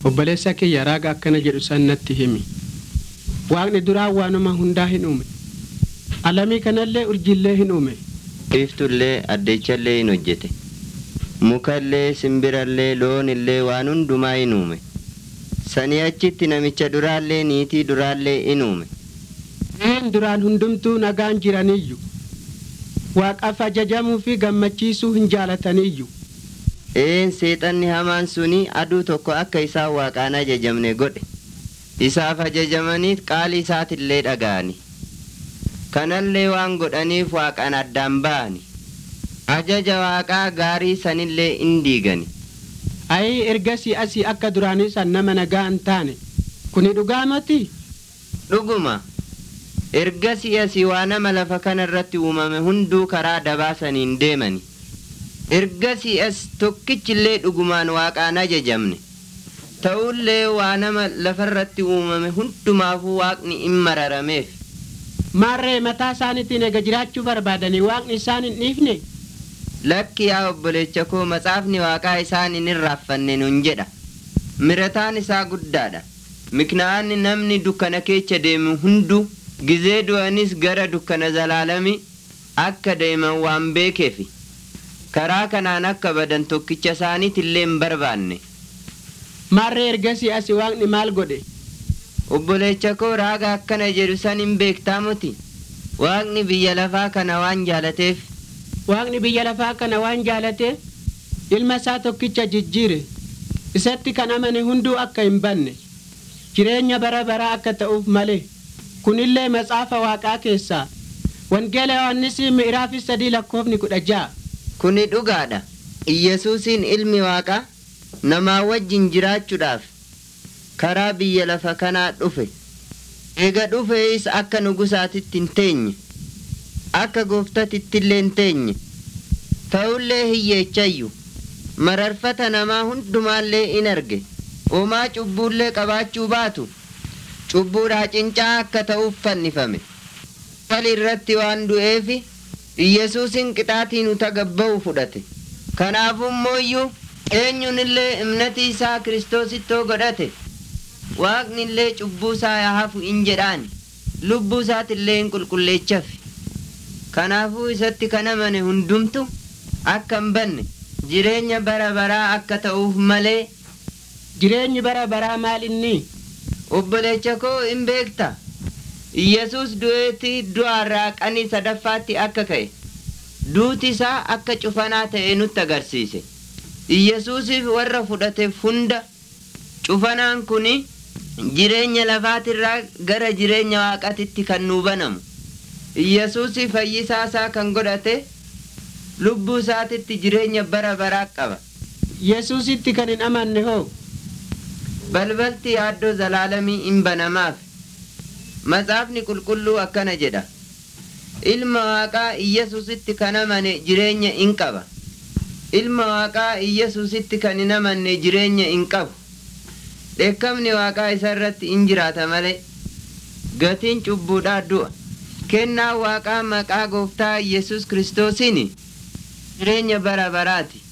obboleessa kiyya raaga akkana jedhu san natti himi waaqni duraa waanuma hundaa hin uume alamii kanallee urjillee hin uume Iftullee addechallee hin hojjete. Mukallee simbirallee loonillee waan hundumaa hin uume. Sanii achitti namicha duraallee niitii duraallee hin uume. Een duraan hundumtuu nagaan jiraniyyu waaqaaf ajajamuu fi gammachiisuu hin jaalataniiyyu Een seexanni hamaan suni aduu tokko akka isaan waaqaan ajajamne godhe. Isaaf ajajamaniit qaali isaatillee dhaga'ani. Kanallee waan godhaniif waaqaan addaan ba'ani. Ajaja waaqaa gaarii sanillee in diigani. ayii ergasii asii akka duraanii san nama nagaa hin taane kuni dhugaa miti Dhuguma. Ergasii asii waa nama lafa kana irratti uumame hunduu karaa dabaasaniin deemani. Ergasii as tokkichillee dhugumaan waaqaan ajajamne. Ta'ullee waa nama lafarratti uumame hundumaafuu waaqni in mararameef. maarree mataa isaaniitiin ega jiraachuu barbaadanii waaqni isaan hin dhiifne Lakki yaa obboleecha koo matsaafni waaqaa isaan hin irraaffanne nun jedha. Mirataan isaa guddaadha. Miknaa'anni namni dukkana keessa deemu hundu gizee du'anis gara dukkana zalaalami akka deeman waan beekeefi. Karaa kanaan akka badan tokkicha isaaniitillee hin barbaanne. maarree ergasii asii waaqni maal godhe Obboleecha koo raaga akkana jedhu san hin beektaa muti. Waaqni biyya lafaa kana waan jaalateef waaqni biyya lafaa kana waan jaalate ilma isaa tokkicha jijjiire isatti kan amane hunduu akka hin banne jireenya bara baraa akka ta'uuf malee kunillee matsaafa waaqaa keessaa wangeela yohannisii mi'iraafi sadii lakkoofni kudha ja'a kuni dhugaadha. Iyyasuusiin ilmi waaqaa namaa wajjin jiraachuudhaaf karaa biyya lafa kanaa dhufe. Ega dhufees akka nugusaatitti hin teenye. Akka gooftatittillee hin teenye. Ta'ullee hiyyeechayyu. Mararfata namaa hundumaallee in arge. Homaa cubbuullee qabaachuu baatu. Cubbuudhaa cincaa akka ta'uuf fannifame. Fali irratti waan du'eefi Iyyasuusin qixaatiin uta gabba'u fudhate. Kanaafuu immooyyuu eenyunillee imnatii isaa kiristoosittoo godhate. Waaqni illee cubbuu isaa yaa hafu in jedhaan. Lubbuu isaatillee hin qulqulleechafi. Kanaafuu isatti kan amane hundumtu akka hin banne jireenya bara baraa akka ta'uuf malee jireenyi bara baraa maal inni obboleecha koo hin beekta. Iyyasuus du'eetii du'aarraa qanii sadaffaatti akka ka'e. Duuti isaa akka cufanaa ta'e nutti agarsiise. Iyyasuusiif warra fudhateef hunda cufanaan kuni jireenya lafaatirraa gara jireenya waaqatitti kan nuu banamu. Iyyasuusi fayyisaa isaa kan godhate lubbuu isaatitti jireenya bara baraa qaba. yesuusitti kan hin amanne hoo Balbalti yaaddoo zalaalamii hin banamaaf. Matsaafni qulqulluu akkana jedha. Ilma waaqaa Iyyasuusitti kan amane jireenya in qaba. Ilma waaqaa Iyyasuusitti kan hin amanne jireenya in qabu. Dheekkamni waaqaa isa irratti in jiraata malee. Gatiin cubbuudhaa du'a. Kennaa waaqaa maqaa gooftaa Yesus Kiristoosiin jireenya bara baraati.